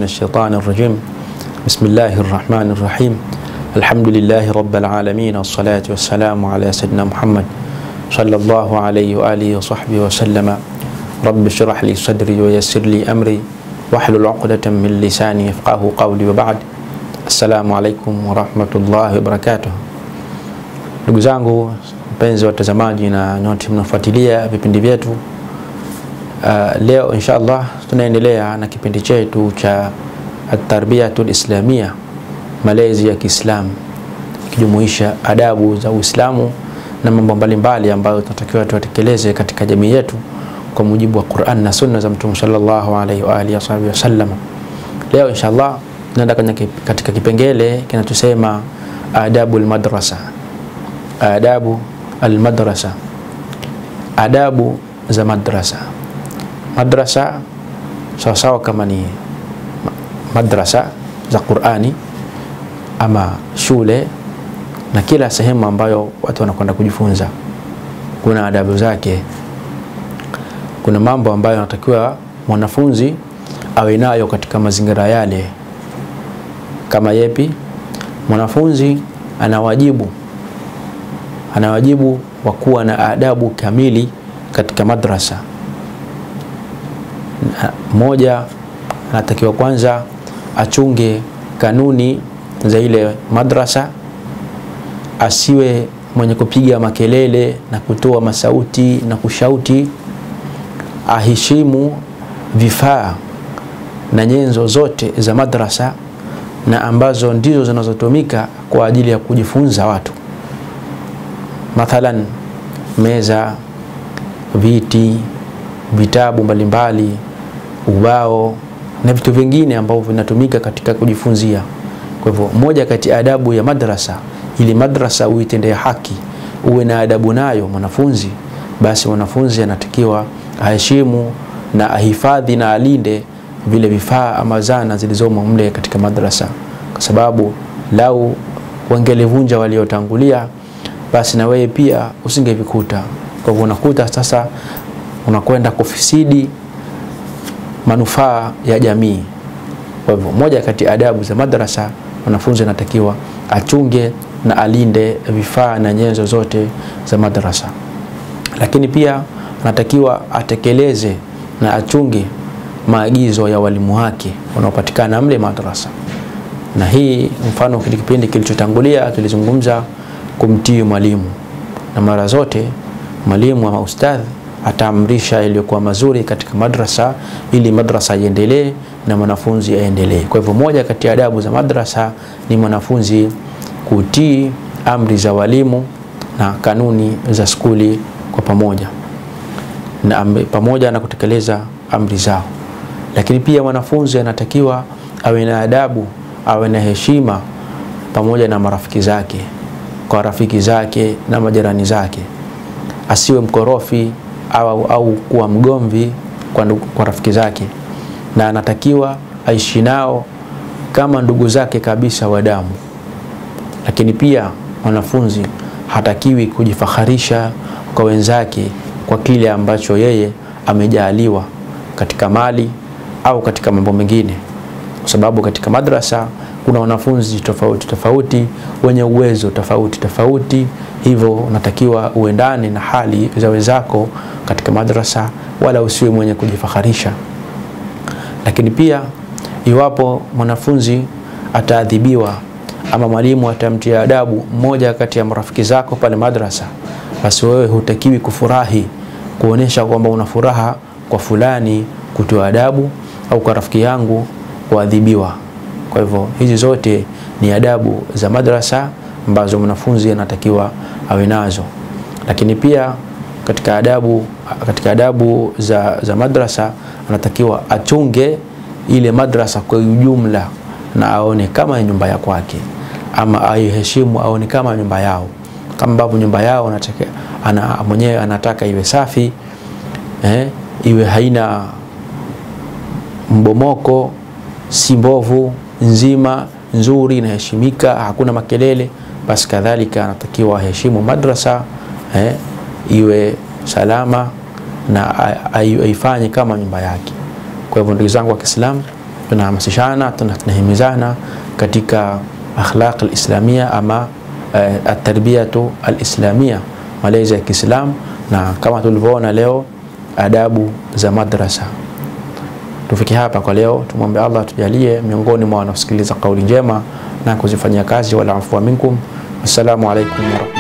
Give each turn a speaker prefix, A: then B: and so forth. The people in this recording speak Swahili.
A: الشيطان الرجيم بسم الله الرحمن الرحيم الحمد لله رب العالمين والصلاة والسلام على سيدنا محمد صلى الله عليه وآله وصحبه وسلم رب اشرح لي صدري ويسر لي أمري واحلل عقدة من لساني يفقه قولي وبعد السلام عليكم ورحمة الله وبركاته ndugu zangu mpenzi watazamaji na nyote mnafuatilia vipindi vyetu uh, leo insha allah tunaendelea na kipindi chetu cha atarbiyatu lislamia malezi ya kiislamu ikijumuisha adabu za uislamu na mambo mbalimbali ambayo tunatakiwa tuyatekeleze katika jamii yetu kwa mujibu wa quran na sunna za mtume salllahu alaihi waalihi wasahbihi wasallam leo insha allah tunaenda katika kipengele kinachosema adabu lmadrasa adabu almadrasa adabu za madrasa madrasa sawasawa kama ni madrasa za qurani ama shule na kila sehemu ambayo watu wanakwenda kujifunza kuna adabu zake kuna mambo ambayo anatakiwa mwanafunzi awe nayo katika mazingira yale kama yepi mwanafunzi ana wajibu ana wajibu wa kuwa na adabu kamili katika madrasa moja anatakiwa kwanza achunge kanuni za ile madrasa asiwe mwenye kupiga makelele na kutoa masauti na kushauti aheshimu vifaa na nyenzo zote za madrasa na ambazo ndizo zinazotumika kwa ajili ya kujifunza watu mathalan meza viti vitabu mbalimbali ubao na vitu vingine ambavyo vinatumika katika kujifunzia kwa hivyo moja kati ya adabu ya madrasa ili madrasa uitendee haki uwe na adabu nayo mwanafunzi basi mwanafunzi anatakiwa aheshimu na ahifadhi na alinde vile vifaa ama zana zilizomo mle katika madrasa kwa sababu lau wangelivunja waliotangulia basi na wewe pia usingevikuta kwa hivyo unakuta sasa unakwenda kufisidi manufaa ya jamii kwa hivyo moja kati ya adabu za madrasa mwanafunzi anatakiwa achunge na alinde vifaa na nyenzo zote za madrasa lakini pia anatakiwa atekeleze na achunge maagizo ya walimu wake wanaopatikana mle madrasa na hii mfano kile kipindi kilichotangulia tulizungumza kumtii mwalimu na mara zote mwalimu ama ustadhi ataamrisha yaliyokuwa mazuri katika madrasa ili madrasa iendelee na mwanafunzi aendelee kwa hivyo moja kati ya adabu za madrasa ni mwanafunzi kutii amri za walimu na kanuni za skuli kwa pamoja na amri, pamoja na kutekeleza amri zao lakini pia mwanafunzi anatakiwa awe na adabu awe na heshima pamoja na marafiki zake kwa rafiki zake na majirani zake asiwe mkorofi au, au kuwa mgomvi kwa, kwa rafiki zake na anatakiwa aishi nao kama ndugu zake kabisa wa damu lakini pia mwanafunzi hatakiwi kujifaharisha kwa wenzake kwa kile ambacho yeye amejaaliwa katika mali au katika mambo mengine kwa sababu katika madrasa kuna wanafunzi tofauti tofauti wenye uwezo tofauti tofauti hivyo unatakiwa uendane na hali za wenzako katika madrasa wala usiwe mwenye kujifaharisha lakini pia iwapo mwanafunzi ataadhibiwa ama mwalimu atamtia adabu mmoja kati ya marafiki zako pale madrasa basi wewe hutakiwi kufurahi kuonyesha kwamba una furaha kwa fulani kutoa adabu au kwa rafiki yangu kuadhibiwa kwa hivyo hizi zote ni adabu za madrasa ambazo mwanafunzi anatakiwa awe nazo lakini pia katika adabu, katika adabu za, za madrasa anatakiwa achunge ile madrasa kwa ujumla na aone kama nyumba ya kwake ama aiheshimu aone kama nyumba yao kama ambavyo nyumba yao anataka, ana, mwenyewe anataka iwe safi eh, iwe haina mbomoko si mbovu nzima nzuri inaheshimika hakuna makelele basi kadhalika anatakiwa aheshimu madrasa eh, iwe salama na aifanye kama nyumba yake kwa hivyo ndugu zangu wa Kiislamu tunahamasishana, tunahimizana katika akhlaq alislamia ama uh, atarbiyatu alislamia, malezi ya Kiislamu, na kama tulivyoona leo adabu za madrasa. Tufike hapa kwa leo, tumwombe Allah tujalie miongoni mwa wanaosikiliza kauli njema na kuzifanyia kazi. Wala afwa minkum. Assalamu alaikum